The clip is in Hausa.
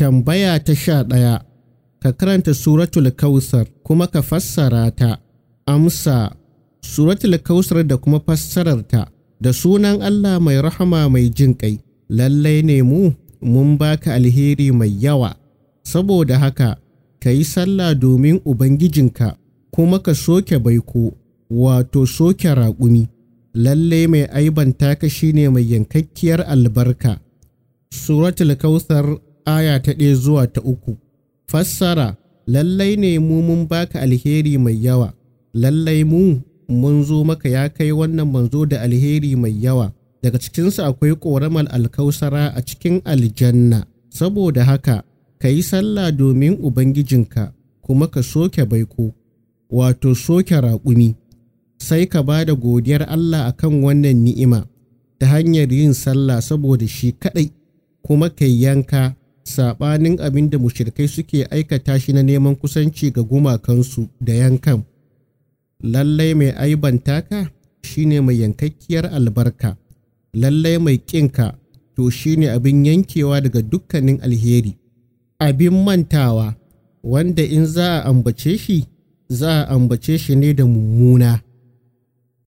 Tambaya ta sha ɗaya, ka karanta Suratul Kausar kuma ka fassara ta. Amsa, Suratul Kausar da kuma fassararta da sunan Allah mai rahama mai jin ƙai, lallai ne mu mun baka alheri mai yawa, saboda haka ka yi sallah domin Ubangijinka kuma ka soke baiko, wato soke raƙumi, lallai mai aibanta ka shine mai yankakkiyar albarka. Suratul Kausar aya ta ɗaya zuwa ta uku. Fassara, lallai ne mu mun baka alheri mai yawa, lallai mu mun zo maka ya kai wannan manzo da alheri mai yawa, daga cikinsa akwai ƙoramar alkausara a cikin aljanna, saboda haka ka yi sallah domin Ubangijinka kuma ka soke baiko, wato soke raƙumi, sai ka ba da godiyar Allah akan wannan ni'ima ta hanyar yin sallah saboda shi kaɗai, kuma ka yanka saɓanin abin da mushirikai suke aikata shi na neman kusanci ga gumakansu da yankan. Lallai mai aibanta ka shine mai yankakkiyar albarka, lallai mai ƙinka to shine abin yankewa daga dukkanin alheri. Abin mantawa wanda in za a ambace shi, za a ambace shi ne da mummuna.